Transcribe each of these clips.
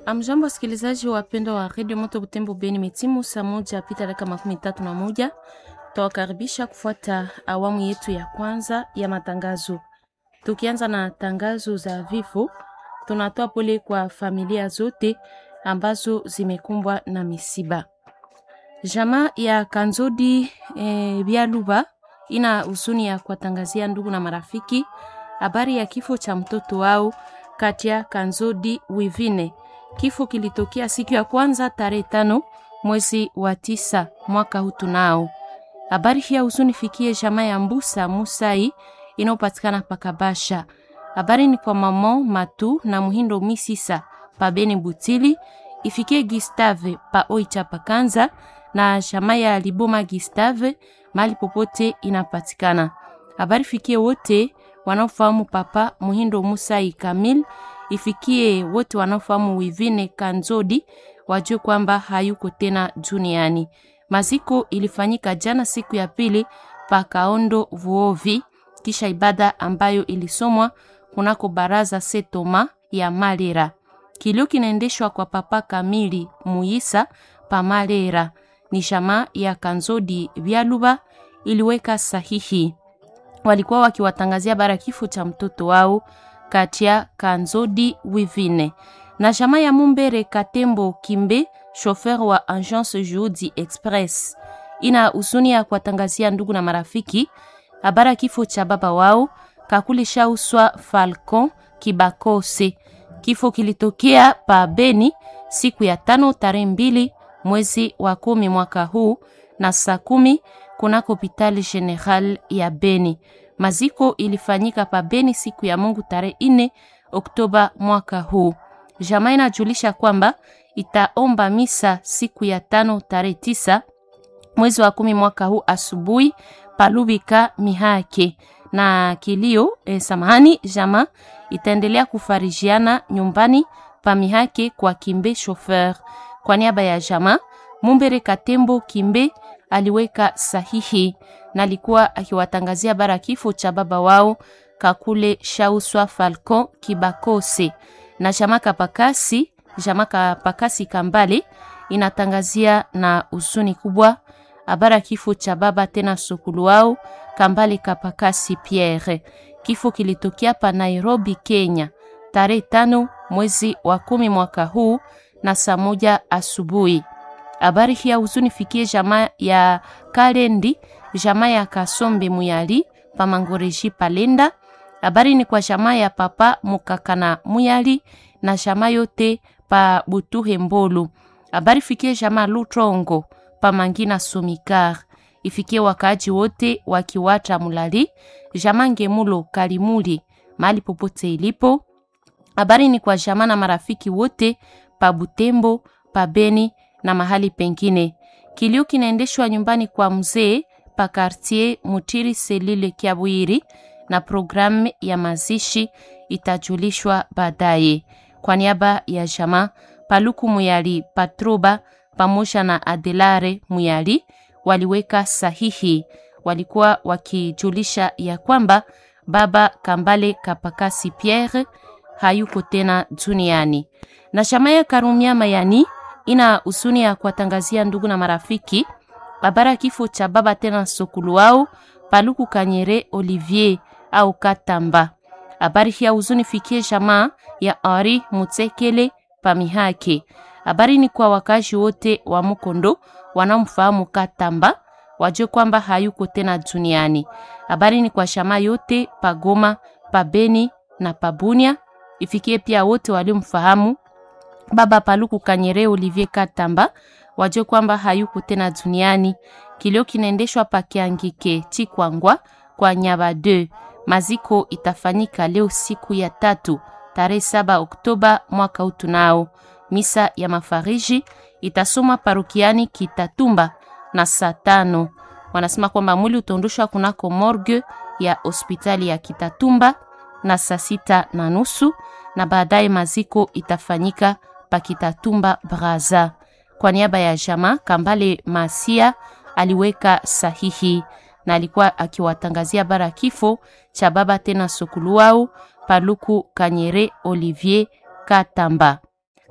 Amjambo, wasikilizaji wapendwa wa redio Moto Butembo Beni, metimu saa moja pita dakika makumi tatu na moja. Tawakaribisha kufuata awamu yetu ya kwanza ya matangazo. Tukianza na tangazo za vifo, tunatoa pole kwa familia zote ambazo zimekumbwa na misiba. Jamaa ya Kanzodi e, Bialuba ina huzuni ya kuwatangazia ndugu na marafiki habari ya kifo cha mtoto wao Katia Kanzodi Wivine. Kifo kilitokea siku ya kwanza tarehe tano mwezi wa tisa mwaka huu. Tunao habari hii ya huzuni fikie jamaa ya Mbusa Musai inayopatikana Pakabasha. Habari ni kwa mamo Matu na Muhindo Misisa pa Beni Butili, ifikie Gustave pa Oicha Pakanza na jamaa ya Liboma Gustave mali popote inapatikana. Habari fikie wote wanaofahamu papa Muhindo Musai Kamil, ifikie wote wanaofahamu Wivine Kanzodi wajue kwamba hayuko tena duniani. Maziko ilifanyika jana siku ya pili pa Kaondo Vuovi, kisha ibada ambayo ilisomwa kunako baraza Setoma ya Malera. Kilio kinaendeshwa kwa papa Kamili Muisa pa Malera. Ni jamaa ya Kanzodi Vyaluba iliweka sahihi walikuwa wakiwatangazia bara kifo cha mtoto wao Katia Kanzodi Wivine na jamaa ya Mumbere Katembo Kimbe, shofer wa Agence Juhudi Express, ina huzuni ya kuwatangazia ndugu na marafiki habara kifo cha baba wao Kakuli Shauswa Falcon Kibakose. Kifo kilitokea pa Beni siku ya tano tarehe mbili mwezi wa kumi mwaka huu na saa kumi kunako hospitali general ya Beni. Maziko ilifanyika pa Beni siku ya Mungu tarehe ine Oktoba mwaka huu. Jamaa inajulisha kwamba itaomba misa siku ya tano tarehe tisa mwezi wa kumi mwaka huu asubuhi palubika mihake na kilio eh, samahani. Jamaa itaendelea kufarijiana nyumbani pa mihake kwa Kimbe chauffeur. Kwa niaba ya jamaa Mumbere Katembo Kimbe aliweka sahihi na alikuwa akiwatangazia bara kifo cha baba wao Kakule Shauswa Falcon Kibakose na jamaa Kapakasi, jamaa Kapakasi Kambale inatangazia na huzuni kubwa habara kifo cha baba tena sokulu wao Kambale Kapakasi Pierre. Kifo kilitokea pa Nairobi, Kenya tarehe tano mwezi wa kumi mwaka huu na saa moja asubuhi. Habari hii ya huzuni fikie jamaa ya Kalendi, jamaa ya Kasombe Muyali pa Mangoreji Palenda. Habari ni kwa jamaa ya papa Mukakana Muyali na jamaa yote pa Butuhe Mbolu. Habari fikie jamaa Lutrongo pa Mangina Somikar. Ifikie wakaaji wote wakiwata Mulali, jamaa Ngemulo Kalimuli mahali popote ilipo. Habari ni kwa jamaa na marafiki wote pa Butembo, pa Beni na mahali pengine. Kilio kinaendeshwa nyumbani kwa mzee pa quartier Mutiri Selile Kiabwiri, na programu ya mazishi itajulishwa baadaye. Kwa niaba ya jamaa Paluku Muyali Patroba pamoja na Adelare Muyali waliweka sahihi, walikuwa wakijulisha ya kwamba baba Kambale Kapakasi Pierre hayuko tena duniani, na jamaa ya Karumia Mayani ina huzuni ya kuwatangazia ndugu na marafiki habara kifo cha baba tena sokulu wao Paluku Kanyere Olivier au Katamba. Habari hii ya huzuni fikie jamaa ya Henri Mutsekele Pamihake. Habari ni kwa wakazi wote wa Mukondo wanaomfahamu Katamba wajue kwamba hayuko tena duniani. Habari ni kwa jamaa yote Pagoma, Pabeni na Pabunia. Ifikie pia wote waliomfahamu baba Paluku Kanyere Olivier Katamba wajue kwamba hayuko tena duniani. Kilio kinaendeshwa pa Kiangike Chikwangwa kwa Nyaba 2. Maziko itafanyika leo siku ya tatu tarehe saba Oktoba mwaka utu nao. Misa ya mafariji itasoma parokiani Kitatumba na saa tano. Wanasema kwamba mwili utaondoshwa kunako morgue ya hospitali ya Kitatumba na saa sita na nusu na baadaye maziko itafanyika Pakitatumba Braza. Kwa niaba ya jama Kambale Masia aliweka sahihi na alikuwa akiwatangazia bara kifo cha baba tena sokulu wao Paluku Kanyere Olivier Katamba.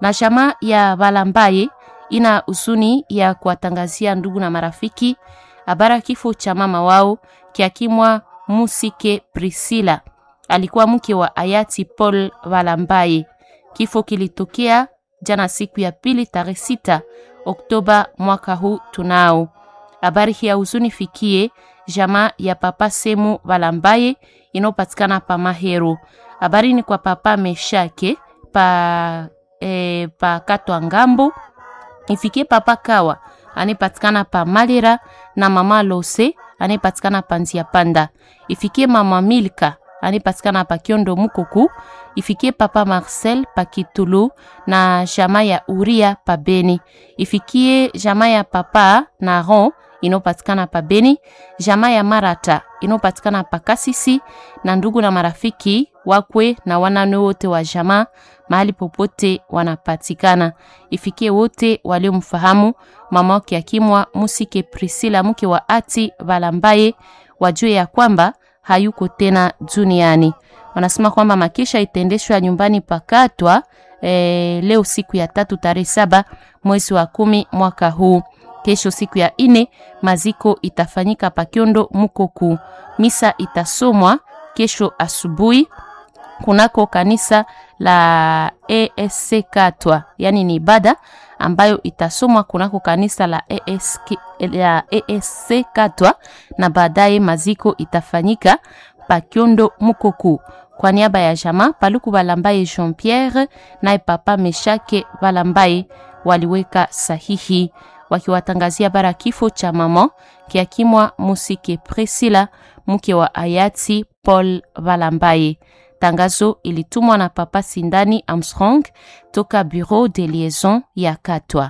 Na jamaa ya Balambaye ina huzuni ya kuwatangazia ndugu na marafiki habara kifo cha mama wao kiakimwa Musike Priscilla, alikuwa mke wa hayati Paul Balambaye. Kifo kilitokea jana siku ya pili tarehe sita Oktoba mwaka huu. Tunao habari hii ya huzuni fikie jamaa ya papa Semu Balambaye inayopatikana pa Mahero. Habari ni kwa papa Meshake pa, e, pa Katwa Ngambo, ifikie papa Kawa anayepatikana pa Malira na mama Lose anayepatikana pa Nzia Panda, ifikie mama Milka anayepatikana pa Kiondo Mukuku, ifikie papa Marcel pa Kitulu na jamaa ya Uria pa Beni, ifikie jamaa ya papa Naron inayopatikana pa Beni, jamaa ya Marata inayopatikana pa Kasisi na ndugu na marafiki wakwe na wanane wote wa jamaa mahali popote wanapatikana. Ifikie wote waliomfahamu mama wake akimwa Musike Priscilla mke wa ati Balambaye wajue ya kwamba hayuko tena duniani. Wanasema kwamba makisha itaendeshwa nyumbani pakatwa e, leo siku ya tatu tarehe saba mwezi wa kumi mwaka huu. Kesho siku ya ine maziko itafanyika Pakiondo Mukoku. Misa itasomwa kesho asubuhi kunako kanisa la ESC Katwa, yani ni ibada ambayo itasomwa kunako kanisa la ESC, la ESC Katwa, na baadaye maziko itafanyika Pakiondo Mukoku. Kwa niaba ya jamaa Paluku Balambaye Jean Pierre naye papa Meshake Balambaye waliweka sahihi wakiwatangazia bara kifo cha mama kiakimwa Musike Priscilla mke wa hayati Paul Balambaye. Tangazo ilitumwa na papa Sindani Armstrong toka Bureau de Liaison ya Katwa.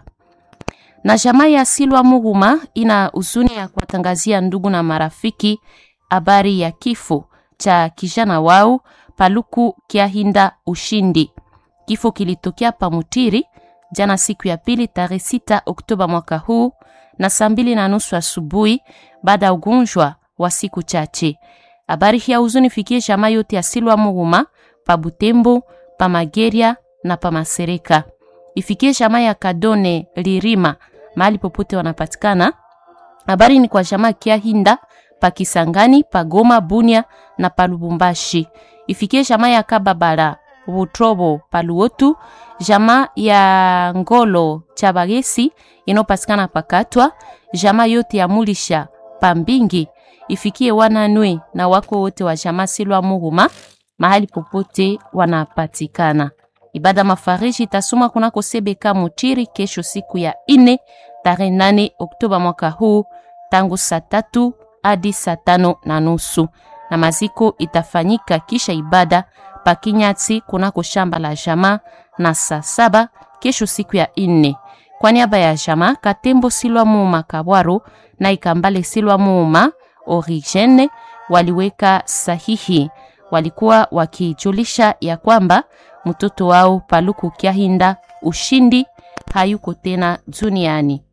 Na jamaa ya Silwa Muruma ina huzuni ya kuwatangazia ndugu na marafiki habari ya kifo cha kijana wao Paluku Kiahinda Ushindi. Kifo kilitokea Pamutiri jana siku ya pili tarehe sita Oktoba mwaka huu na saa mbili na nusu asubuhi baada ya ugonjwa wa siku chache. Habari hii ya huzuni fikie jamaa yote ya Silwa Muruma pa Butembo, pa Mageria na pa Masereka. Ifikie jamaa ya Kadone Lirima mahali popote wanapatikana. Habari ni kwa jamaa Kiahinda pa Kisangani, pa Goma, Bunia na pa Lubumbashi. Ifikie jamaa ya Kababala Butrobo pa Luotu, jamaa ya Ngolo Chabagesi inayopatikana pakatwa, jamaa yote ya Mulisha pa Mbingi ifikie wananwe na wako wote wa jamaa Silwa Muhuma mahali popote wanapatikana. Ibada mafariji itasoma kunako Sebeka Mutiri kesho siku ya ine tarehe nane Oktoba mwaka huu tangu saa tatu hadi saa tano na nusu na maziko itafanyika kisha ibada pakinyati kunako shamba la jamaa na saa saba kesho siku ya ine. Kwa niaba ya jamaa Katembo Silwa Muuma Kabwaro na Ikambale Silwa Muuma Origene waliweka sahihi, walikuwa wakijulisha ya kwamba mtoto wao Paluku Kiahinda Ushindi hayuko tena duniani.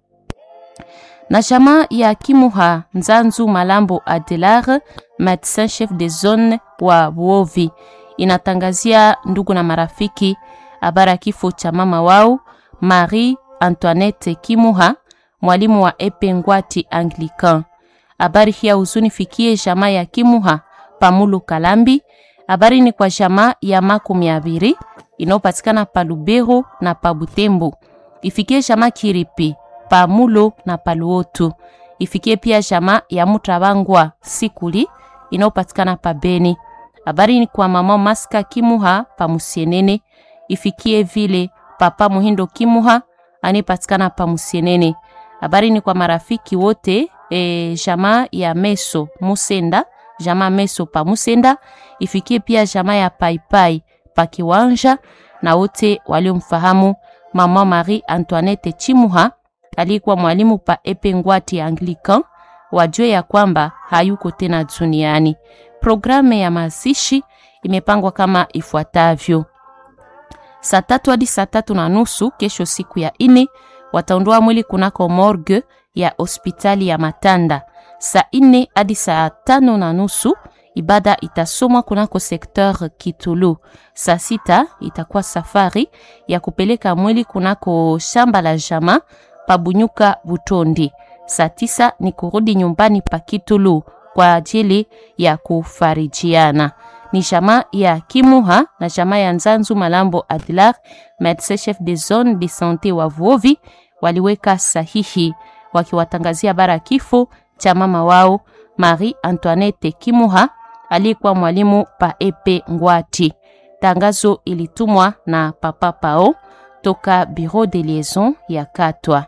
Na jamaa ya Kimuha Nzanzu Malambo Adelar, medecin chef de zone wa Buovi, inatangazia ndugu na marafiki habara kifo cha mama wao Marie Antoinette Kimuha, mwalimu wa Epengwati Anglican. Habari hii ya huzuni fikie jamaa ya Kimuha Pamulu Kalambi. Habari ni kwa jamaa ya makumi abiri inayopatikana pa Lubero na pa Butembo. Ifikie jamaa Kiripi Pamulo na Paluotu. Ifikie pia jamaa ya Mutabangwa Sikuli inayopatikana pa Beni. Habari ni kwa mama Maska Kimuha pa Musienene. Ifikie vile papa Muhindo Kimuha anayepatikana pa Musienene. Habari ni kwa marafiki wote e, jamaa ya Meso Musenda, jamaa Meso pa Musenda, ifikie pia jamaa ya Paipai pa Kiwanja na wote waliomfahamu mama Marie Antoinette Chimuha aliyekuwa mwalimu pa Epengwati Anglican, wajue ya kwamba hayuko tena duniani. Programu ya mazishi imepangwa kama ifuatavyo: saa tatu hadi saa tatu na nusu kesho, siku ya ine, wataondoa mwili kunako morgue ya hospitali ya Matanda. Saa ine hadi saa tano na nusu ibada itasomwa kunako sekteur Kitulu. Saa sita itakuwa safari ya kupeleka mwili kunako shamba la jama pabunyuka Butondi. Saa tisa ni kurudi nyumbani pa Kitulu kwa ajili ya kufarijiana. Ni jamaa ya Kimuha na jamaa ya Nzanzu Malambo Adlar, medecin chef de zone de sante wa Vuovi waliweka sahihi wakiwatangazia bara kifo cha mama wao Marie Antoinette Kimuha aliyekuwa mwalimu pa Epe Ngwati. Tangazo ilitumwa na Papa Pao toka Bureau de Liaison ya Katwa.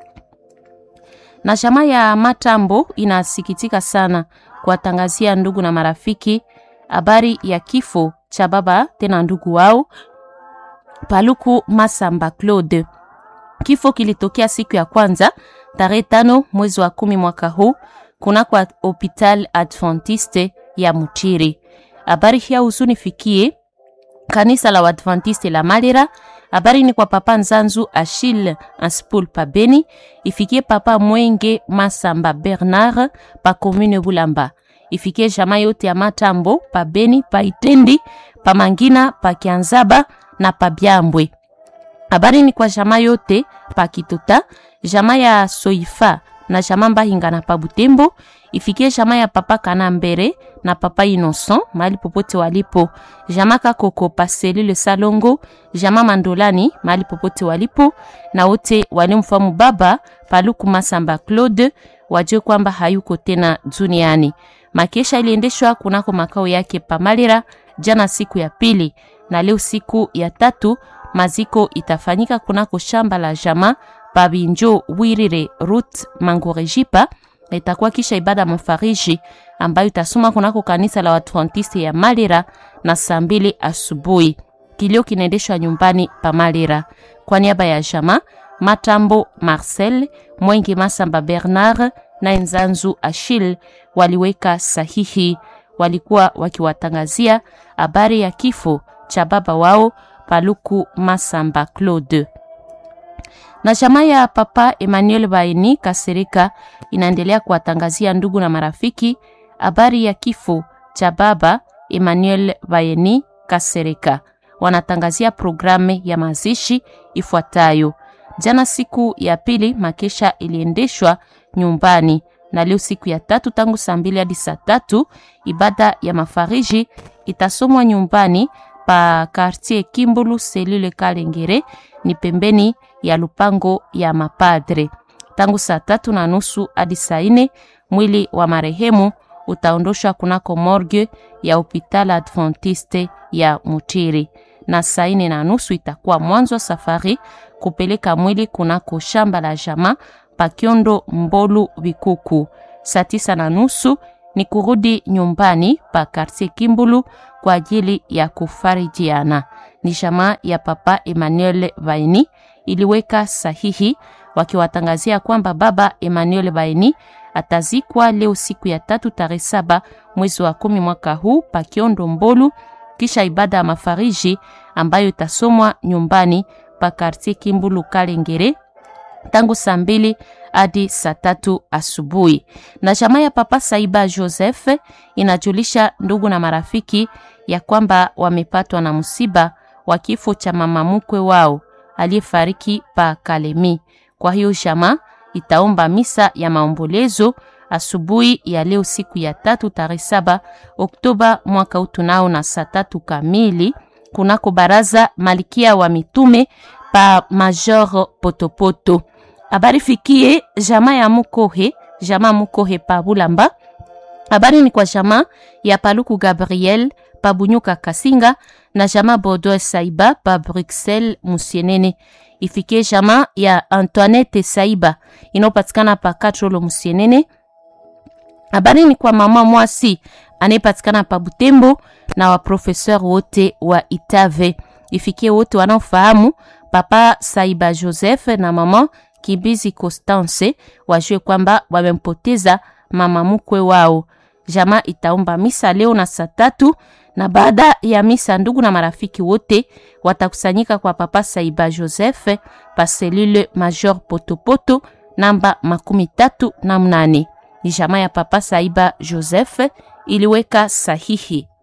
Na jamaa ya Matambo inasikitika sana kuwatangazia ndugu na marafiki habari ya kifo cha baba tena ndugu wao Paluku Masamba Claude. Kifo kilitokea siku ya kwanza tarehe tano mwezi wa kumi mwaka huu kunako hopital Adventiste ya Mutiri. Habari hii huzuni fikie kanisa la Adventiste la Malera. Habari ni kwa papa Nzanzu Achille Anspul pa Beni, ifikie papa Mwenge Masamba Bernard pa commune Bulamba, ifikie jamaa yote ya Matambo pa Beni, pa Itendi, pa Mangina, pa Kianzaba na pa Byambwe. Habari ni kwa jamaa yote pa Kitota, jamaa ya Soifa na jamaa Mbahinga na pa Butembo, ifikie jamaa ya papa Kanambere na papa Innocent mahali popote walipo, jamaa Kakoko pa selule Salongo, jamaa Mandolani mahali popote walipo, na wote walimfahamu baba Paluku Masamba Claude wajue kwamba hayuko tena duniani. Makesha iliendeshwa kunako makao yake Pamalera jana siku ya pili, na leo siku ya tatu maziko itafanyika kunako shamba la jamaa Babinjo Wirire Rut Mangorejipa. Itakuwa kisha ibada mafariji ambayo itasoma kunako kanisa la Waadventiste ya Malera na saa mbili asubuhi. Kilio kinaendeshwa nyumbani pa Malera. Kwa niaba ya jamaa Matambo Marcel Mwengi Masamba Bernard na Nzanzu Achille waliweka sahihi, walikuwa wakiwatangazia habari ya kifo cha baba wao Paluku Masamba Claude. Na jamaa ya papa Emmanuel Baini Kasereka inaendelea kuwatangazia ndugu na marafiki habari ya kifo cha baba Emmanuel Baini Kasereka. Wanatangazia programu ya mazishi ifuatayo. Jana siku ya pili makesha iliendeshwa nyumbani, na leo siku ya tatu tangu saa mbili hadi saa tatu ibada ya mafariji itasomwa nyumbani pa quartier Kimbulu selule Kalengere, ni pembeni ya lupango ya mapadre. Tangu saa tatu na nusu hadi saa nne mwili wa marehemu utaondoshwa kunako morgue ya hopital Adventiste ya Mutiri, na saa nne na nusu itakuwa mwanzo wa safari kupeleka mwili kunako shamba la jama Pakiondo Mbolu Bikuku. Saa tisa na nusu ni kurudi nyumbani pa quartier Kimbulu kwa ajili ya kufarijiana. Ni jamaa ya papa Emmanuel Baini iliweka sahihi wakiwatangazia kwamba baba Emmanuel Baini atazikwa leo siku ya tatu tarehe saba mwezi wa kumi mwaka huu pa Kiondo Mbolu, kisha ibada ya mafariji ambayo itasomwa nyumbani pa quartier Kimbulu Kalengere tangu saa mbili hadi saa tatu asubuhi. Na jamaa ya papa Saiba Joseph inajulisha ndugu na marafiki ya kwamba wamepatwa na msiba wa kifo cha mama mkwe wao aliyefariki pa Kalemi. Kwa hiyo jamaa itaomba misa ya maombolezo asubuhi ya leo siku ya tatu tarehe saba Oktoba mwaka utunao na saa tatu kamili kunako baraza Malikia wa Mitume pa Major Potopoto. Habari fikie jamaa ya Mukohe, jamaa Mukohe pa Bulamba. Habari ni kwa jamaa ya Paluku Gabriel pa Bunyuka Kasinga na jamaa Bordeaux Saiba pa Bruxelles Musienene. Ifikie jamaa ya Antoinette Saiba inayopatikana pa Katrolo Musienene. Habari ni kwa mama Mwasi anayepatikana pa Butembo na waprofeseur wote wa Itave. Ifikie wote wanaofahamu papa Saiba Joseph na mama Kibizi Constance wajue kwamba wamempoteza mama mkwe wao. Jamaa itaomba misa leo na saa tatu, na baada ya misa ndugu na marafiki wote watakusanyika kwa papa Saiba Joseph pa selule Major Potopoto namba makumi tatu na mnane. Ni jamaa ya papa Saiba Joseph iliweka sahihi.